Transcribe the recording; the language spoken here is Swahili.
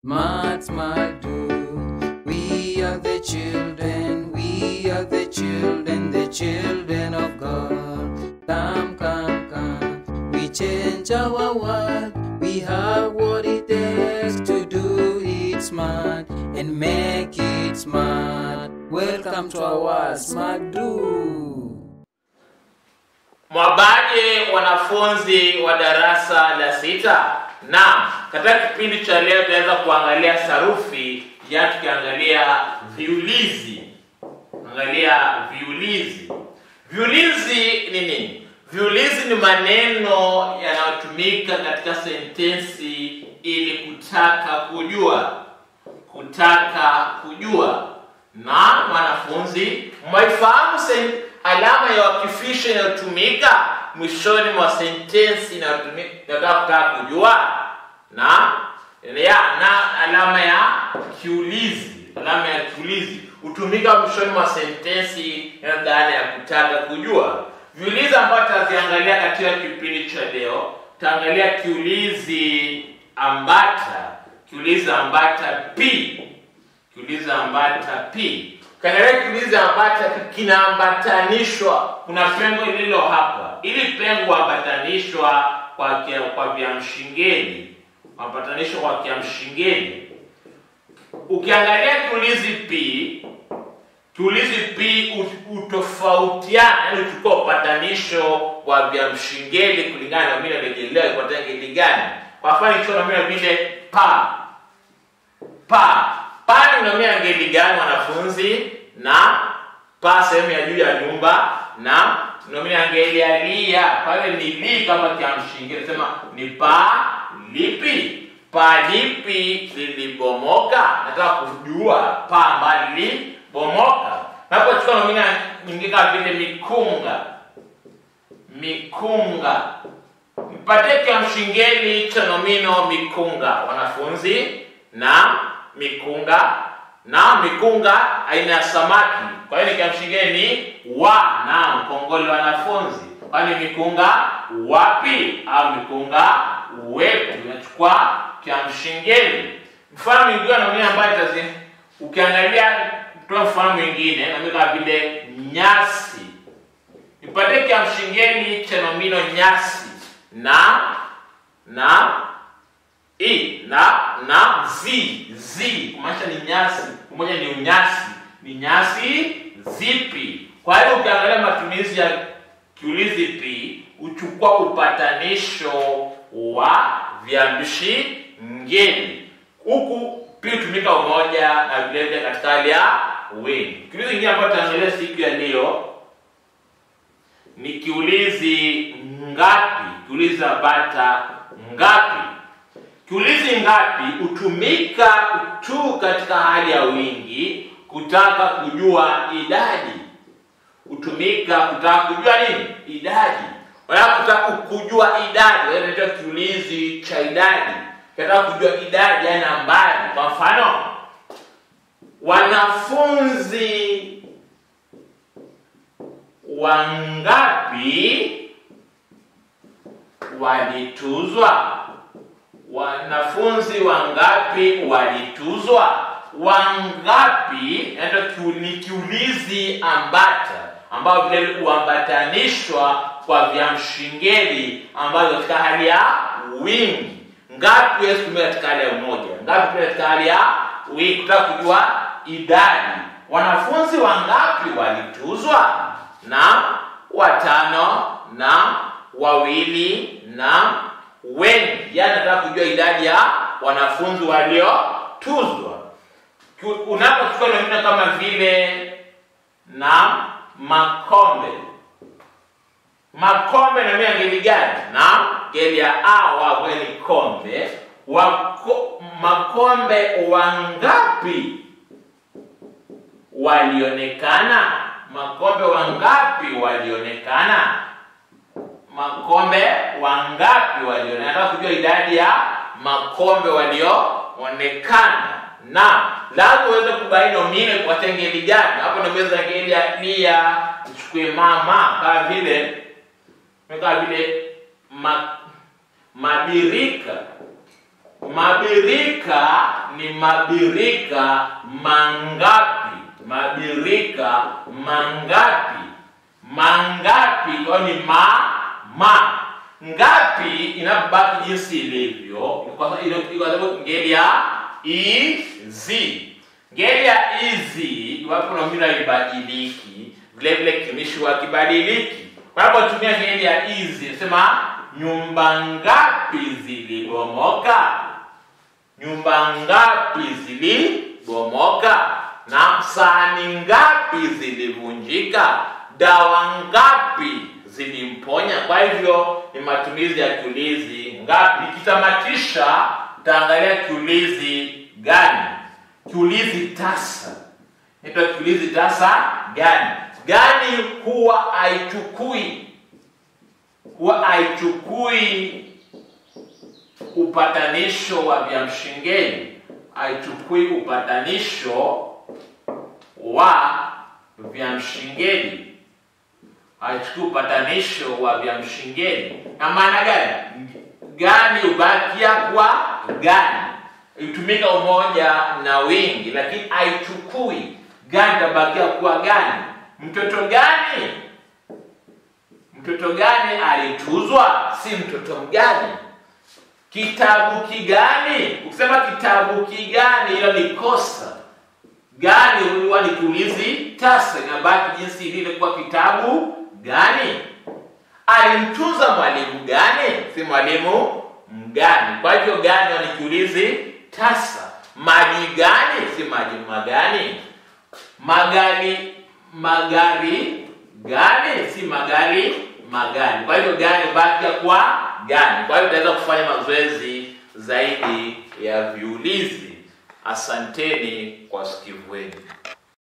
Smart, smart, do. We are the children, we are the children, the children of God. Come, come, come. We change our world. We have what it takes to do it smart and make it smart. Welcome to our Smart Do. Mwabaje wanafunzi wa darasa la sita? Naam, katika kipindi cha leo tunaweza kuangalia sarufi ya tukiangalia viulizi. Angalia viulizi. Viulizi ni nini? Viulizi ni maneno yanayotumika katika sentensi ili kutaka kujua, kutaka kujua. Na mwanafunzi, mwaifahamu sen- alama ya wakifisho inayotumika mwishoni mwa sentensi inayotumika inayotaka kutaka kujua na ya na alama ya kiulizi. Alama ya kiulizi hutumika mwishoni mwa sentensi inayohusiana ya kutaka kujua. Viulizi ambavyo tutaziangalia katika kipindi cha leo, tutaangalia kiulizi ambata, kiulizi ambata p kiulizi ambata p. Ukiangalia kiulizi ambata p kinaambatanishwa, kuna pengo lililo hapa. Ili pengo huambatanishwa kwa kia, kwa viamshingeni, huambatanishwa kwa kiamshingeni. Ukiangalia kiulizi p, kiulizi p ut- utofautiana, yani uchukua upatanisho wa viamshingeni kulingana na nomino iliyojelewa ipata ngeli gani. Kwa mfano ikiwa nomino vile pa pa pale unaamia ngeli gani wanafunzi na pa sehemu ya juu ya nyumba na unaamia ngeli ya lia pale ni li kama kiamshingi nasema ni pa lipi pa lipi lilibomoka nataka kujua pa ambalo lilibomoka napochukua nomina nyingine kama vile mikunga mikunga mpatie kiamshingeni cha nomino mikunga wanafunzi na mikunga na mikunga aina ya samaki kwa hiyo nikiamshingeni wa na mkongole wanafunzi kwani mikunga wapi au mikunga wepi unachukua kiamshingeni mfano mwingine nomino ambayo tazi ukiangalia toa mfano mwingine namii kama vile nyasi nipatie kiamshingeni cha nomino nyasi na na i na na zi zi kumaanisha ni nyasi pamoja ni unyasi ni nyasi zipi kwa hiyo ukiangalia matumizi ya kiulizi pi uchukua upatanisho wa viambishi ngeli huku pi hutumika umoja na vilevile katika hali ya wingi kiulizi ingine ambayo tutaangalia siku ya leo ni kiulizi ngapi kiulizi ambata ngapi kiulizi ngapi hutumika tu katika hali ya wingi kutaka kujua idadi hutumika kutaka kujua nini idadi wala kutaka kujua idadi inaitwa kiulizi cha idadi kataka kujua idadi ya nambari kwa mfano wanafunzi wangapi walituzwa wanafunzi wangapi walituzwa wangapi inaitwa kiu- ni kiulizi ambata ambayo vile huambatanishwa kwa viamshingeli ambazo katika hali ya wingi ngapi huwezi kutumia katika hali ya umoja ngapi pia katika hali ya wingi kutaka kujua idadi wanafunzi wangapi walituzwa na watano na wawili na wengi yani nataka kujua idadi ya wanafunzi waliotuzwa Ku- unapochukua nomino kama vile na makombe makombe nomino ya ngeli gani na ngeli ya a wa ni kombe Wako, makombe wangapi walionekana makombe wangapi walionekana makombe wangapi walionekana nataka kujua idadi ya makombe walioonekana na lazima uweze kubaini nomino kwa ngeli gani hapo naweza ngeli ya lia chukue mama kama vile kama vile ma, mabirika mabirika ni mabirika mangapi mabirika mangapi mangapi kwa ni ma ma ngapi inabaki jinsi ilivyo kwa sababu ile- kwa sababu ngeli ya izi ngeli ya izi iwapo nomino haibadiliki vile vile kitumishi hakibadiliki unapotumia ngeli ya izi nasema nyumba ngapi zilibomoka nyumba ngapi zilibomoka na sahani ngapi zilivunjika dawa ngapi zilimponya kwa hivyo ni matumizi ya kiulizi ngapi nikitamatisha taangalia kiulizi gani kiulizi tasa naitwa kiulizi tasa gani gani huwa haichukui huwa haichukui upatanisho wa viamshingeni haichukui upatanisho wa viamshingeni haichukui upatanisho wa viamshingeni na maana gani gani ubakia kwa gani itumika umoja na wingi lakini haichukui gani tabakia kuwa gani mtoto gani mtoto gani alituzwa si mtoto mgani kitabu kigani ukisema kitabu kigani hilo ni kosa gani huwa ni kiulizi tasa inabaki jinsi ilivyokuwa kitabu gani alimtunza mwalimu gani si mwalimu mgani kwa hivyo gani huwa ni kiulizi tasa maji gani si maji magani magari magari gani si magari magani kwa hivyo gani bakia kwa gani kwa hivyo tunaweza kufanya mazoezi zaidi ya viulizi asanteni kwa sikivu wenu